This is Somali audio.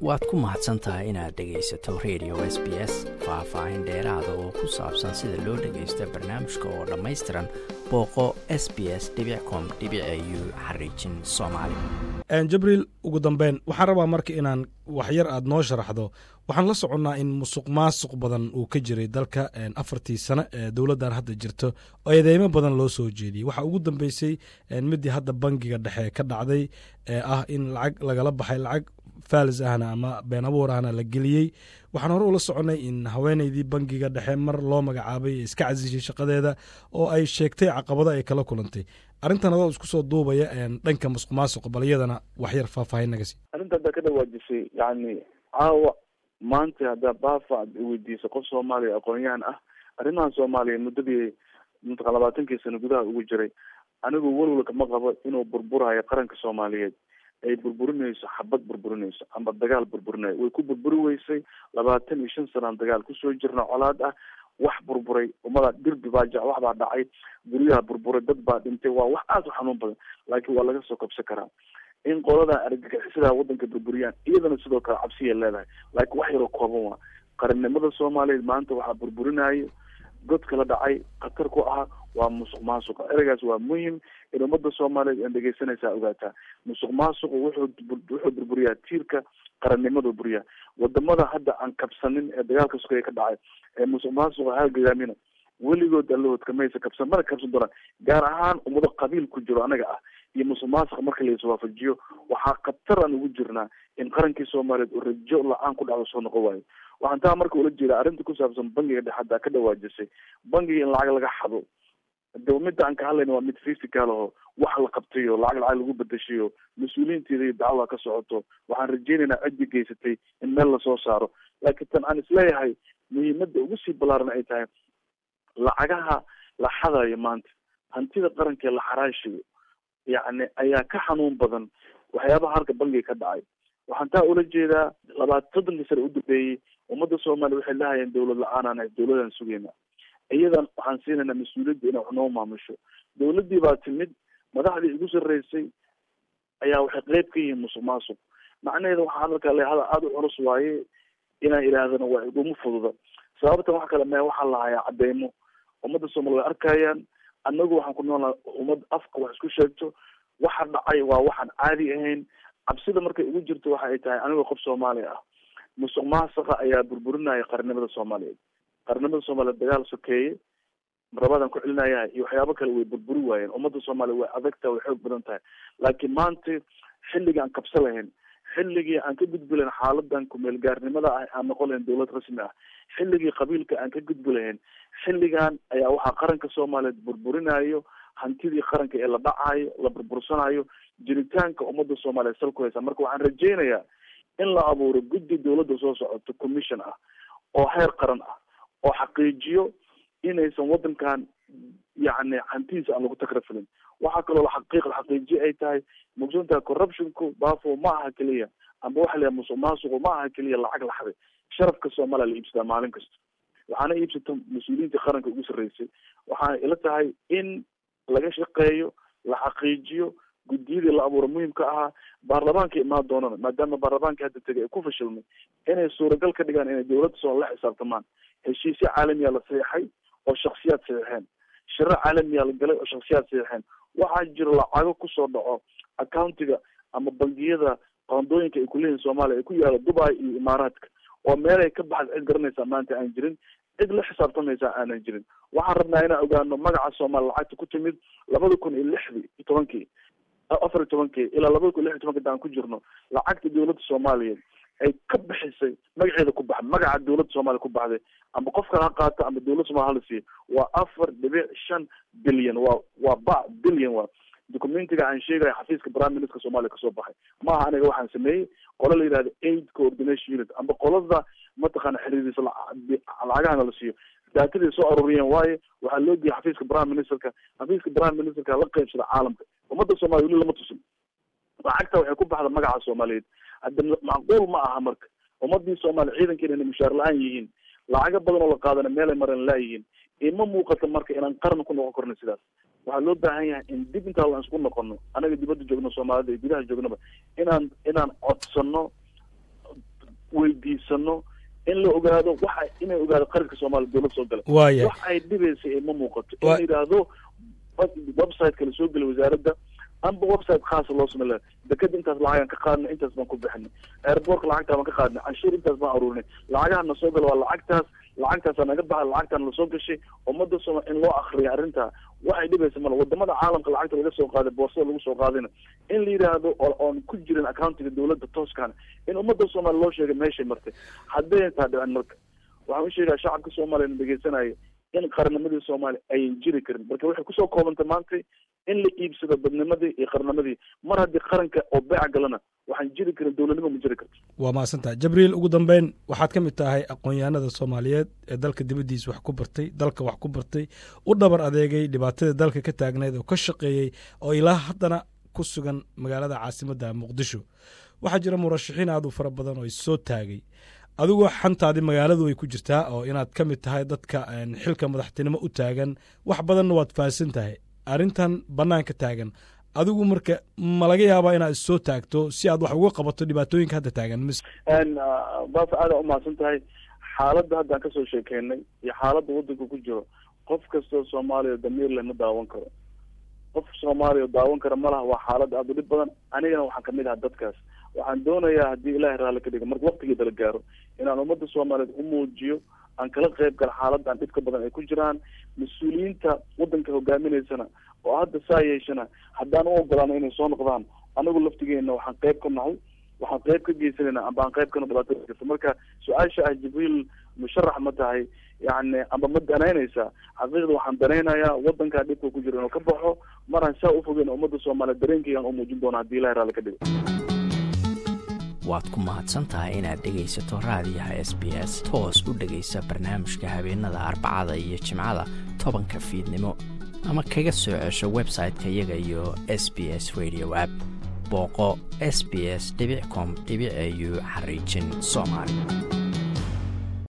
waad ku mahadsan tahay inaad dhegaysato radio s b s faah-faahin dheeraada oo ku saabsan sida loo dhagaysto barnaamijka oo dhammaystiran booqo s b s com u xariijin soomaali jabriil ugu dambeyn waxaan rabaa marka inaan waxyar aad noo sharaxdo waxaan la soconnaa in musuq maasuq badan uu ka jiray dalka afartii sano ee dowladdan hadda jirto oo eedeymo badan loo soo jeediyey waxaa ugu dambeysay midii hadda bangiga dhexe ka dhacday ee ah in lacag lagala baxay lacag faalis ahna ama been abuur ahna la geliyey waxaan hore ula soconnay in haweeneydii bangiga dhexe mar loo magacaabay ee iska casishay shaqadeeda oo ay sheegtay caqabado ay kala kulantay arrintan adoo isku soo duubaya dhanka musuq maasuqa bal iyadana waxyar faahfaahin naga sii arrinta haddaa ka dhawaajisay yani caawa maanta haddaa baafa ad weydiiso qof soomaaliya aqoon-yahan ah arrimahan soomaaliya muddadii mataqa labaatankii sano gudaha ugu jiray anigu welwel kama qabo inuu burburayo qaranka soomaaliyeed ay burburinayso xabad burburinayso ama dagaal burburinayo way ku burburi weysay labaatan iyo shan sanaan dagaal kusoo jirna colaad ah wax burburay ummadaa dirbi baa ja wax baa dhacay guryaha burburay dad baa dhintay waa wax aada u xanuun badan laakiin waa laga soo kabsan karaa in qoladan argagixisadaa wadanka burburiyaan iyadana sidoo kale cabsiya leedahay laakiin wax yaroo kooban waa qarannimada soomaaliyeed maanta waxaa burburinayo godka la dhacay khatar ku ah waa musuq maasuqa ereygaas waa muhim in ummadda soomaaliyeed aan dhegeysanaysaa ogaataa musuq maasuqu wuxuu wuxuu burburiyaa tiirka qarannimadu buriyaa wadamada hadda aan kabsanin ee dagaalka sugaya ka dhacay ee musuq maasuqa hagaamina weligood allahood kamaysa kabsan mana kabsan doonaan gaar ahaan ummado qabiil ku jiro anaga ah iyo musuq maasuqa marka la iswaafajiyo waxaa khatar aan ugu jirnaa in qarankii soomaaliyeed oo rajo la-aan ku dhacdo soo noqon waayo waxaan taa marka ula jeeda arrinta ku saabsan bangiga dhex haddaa ka dhawaajisay bangiga in lacag laga xado de midda aan ka hadlayna waa mid physical aho wax la qabtayo lacag lacag lagu bedeshayo mas-uuliyiinteeda iyo dacwaa ka socoto waxaan rajeynaynaa ciddi geysatay in meel lasoo saaro laakiin tan aan isleeyahay muhiimada ugu sii ballaaran ay tahay lacagaha la xadayo maanta hantida qaranka ee la xaraashiyo yacni ayaa ka xanuun badan waxyaabaha halka bangiga ka dhacay waxaan taa ula jeedaa labaatan soddonkii sane u dambeeyey ummadda soomaaliya waxay lahayeen dawlad la-aan aan dawladaan sugayna iyadan waxaan siinaynaa mas-uuliyadda inay wax noo maamusho dawladdii baa timid madaxdii igu sarreysay ayaa waxay qeyb ka yihiin musuq maasuq macnaheeda waxaa hadalka le hadal aada u culus waaye inaan idhaahdana waa iguma fududa sababtan wax kale mee waxaa lahayaa cadeymo ummadda soomaliya way arkayaan annagu waxaan ku noolnaha ummad afka wax isku sheegto waxa dhacay waa waxaan caadi ahayn cabsida markay ugu jirto waxa ay tahay anigoo qof soomaaliya ah musuq maasuqa ayaa burburinaya qarnimada soomaaliyeed qarnimada soomaaliyeed dagaal sokeeye rabadaan ku celinaya iyo waxyaabo kale way burburi waayeen ummadda soomaaliya way adagtaha way xoog badan tahay laakiin maanta xilligii aan kabsa lahayn xilligii aan ka gudbi lahayn xaaladan kumeelgaarnimada ah aan noqon lahayn dawlad rasmi ah xilligii qabiilka aan ka gudbi lahayn xilligan ayaa waxaa qaranka soomaaliyeed burburinayo hantidii qaranka ee la dhacayo la burbursanayo jiritaanka ummadda soomaaliyeed sal ku haysa marka waxaan rajeynayaa in la abuuro guddi dawladda soo socoto commission ah oo heer qaran ah oo xaqiijiyo inaysan wadankan yacni hantidiisa aan lagu takrafilin waxaa kaloo xaqiiq xaqiijiye ay tahay mugsantaha corruptionku bafo ma aha keliya amba waxa la yaha musuq maasuqu ma aha keliya lacag laxday sharafka soomaaliya la iibsadaa maalin kasta waxaana iibsata mas-uuliyiinta qaranka ugu sarreysay waxaana ila tahay in laga shaqeeyo la xaqiijiyo guddiyadii la abuuro muhiimka ahaa baarlamaanka imaan doonana maadaama baarlamaanka hadda tegay ay ku fashilmay inay suuragal ka dhigaan inay dawladda soo la xisaabtamaan heshiisyo caalamiya la saxeixay oo shaksiyaad saxeixeen shiro caalamiya la galay oo shaksiyaad saxeixeen waxaa jiro lacago kusoo dhaco accountiga ama bangiyada qoondooyinka ay kuleeyihin soomaaliya ay ku yaalo dubai iyo imaaraadka oo meelay ka baxda cid garanaysaa maanta aan jirin cid la xisaabtamaysaa aanan jirin waxaan rabnaa inaan ogaano magaca soomaaliya lacagta ku timid labada kun iyo lixdii iyo tobankii afar iyo tobankii ilaa labada kun iyo lix iyo tobankii daan ku jirno lacagta dawladda soomaaliyeed ay ka bixisay magaceeda ku baxday magaca dawladda soomaaliya ku baxday amba qof kale ha qaato amba dawladda somalia hala siiyo waa afar dhibic shan bilyan waa waa ba bilyan waa documentiga aan sheegaya xafiiska prime minister soomaaliya kasoo baxay maaha aniga waxaan sameeyey qola la yihahdo aid coordination unit amba qolada mataqaana xiriiriisa lacagahana la siiyo daatadii soo aruuriyeen waaye waxaa loo geeyay xafiiska prime ministerka xafiiska prime ministerka la qeybsada caalamka ummadda soomaliya weli lama tusin lacagta waxay ku baxda magaca soomaaliyeed hadda macquul ma aha marka ummadii soomaaliya ciidankeena inay mushaar la-aan yihiin lacago badan oo la qaadana meelay maran laayihiin ima muuqata marka inaan qaran ku noqon karno sidaas waxaa loo baahan yahay in dib intaa aan isku noqono anaga dibadda joogno soomaalida iyo gudaha joognaba inaan inaan codsano weydiisano in la ogaado waxa inay ogaado qaranka soomaaliya dowlad soo gala waaya wax ay dhibaysa ee ma muuqato in la yidhaahdo website kala soo gela wasaaradda amba website khaasa loo samey laha dekeda intaas lacagaan ka qaadnay intaas baan ku bixinay airbortka lacagtaa baan ka qaadnay canshuur intaas baan aruurinay lacagaha na soo gala waa lacagtaas lacagtaasaa naga baxa lacagtaan lasoo gashay ummadda sooma in loo akriya arrintaa waxay dhibaysa male wadamada caalamka lacagta laga soo qaaday boorsada lagu soo qaadayna in la yidhaahdo oo oon ku jirin accountiga dowladda tooskaan in ummadda soomaaliya loo sheegay meeshay martay hadday taa dhicin marka waxaan u sheegaa shacabka soomaaliya na dhegeysanaya in qarnimadii soomaaliya ayan jiri karin marka waxay kusoo koobantay maanta in la iibsado badnimadii iyo qarnimadii mar haddii qaranka oo beec galana waxaan jiri karin dowladnimo ma jiri karto waa mahadsantaha jibriil ugu dambeyn waxaad ka mid tahay aqoon-yahanada soomaaliyeed ee dalka dibaddiisa wax ku bartay dalka wax ku bartay u dhabar adeegay dhibaatadii dalka ka taagneyd oo ka shaqeeyey oo ilaa haddana ku sugan magaalada caasimadda muqdisho waxaa jira murashaxiin aad u fara badan oo issoo taagay adigoo xantaadii magaaladu way ku jirtaa oo inaad ka mid tahay dadka xilka madaxtinimo u taagan wax badanna waad fahansan tahay arrintan bannaanka taagan adigu marka ma laga yaabaa inaad issoo taagto si aad wax uga qabato dhibaatooyinka hadda taagan mis baasa aada umahadsan tahay xaaladda hadda aan kasoo sheekeynay iyo xaaladda waddanka ku jiro qof kastoo soomaaliya damiir leh ma daawan karo qof soomaaliya daawan kara ma laha waa xaalad aada u dhib badan anigana waxaan kamid ahaa dadkaas waxaan doonayaa haddii ilaahay raalli ka dhiga marka waktigeeda la gaaro inaan ummadda soomaaliyeed u muujiyo aan kala qayb gala xaaladan dhibka badan ay ku jiraan mas-uuliyiinta waddanka hogaaminaysana oo hadda saa yeeshana haddaan u ogolaano inay soo noqdaan anagu laftigeena waxaan qayb ka nahay waxaan qayb ka geysanayna amba aan qayb kana dhibaatada jirta marka su-aasha ah jibriil musharax ma tahay yani amba ma danaynaysaa xaqiiqda waxaan danaynayaa wadankaa dhibka ku jira inuu ka baxo maraan saa ufogeyn ummadda soomaaliya dareenkaygaan u muujin doona hadii ilahi raalli ka dhigo waad ku mahadsan tahay inaad dhegaysato raadiyaha s b s toos u dhegaysa barnaamijka habeenada arbacada iyo jimcada tobanka fiidnimo ama kaga soo cesho website-ka iyaga iyo s b s radio app booqo s b s com au xariijin soomaali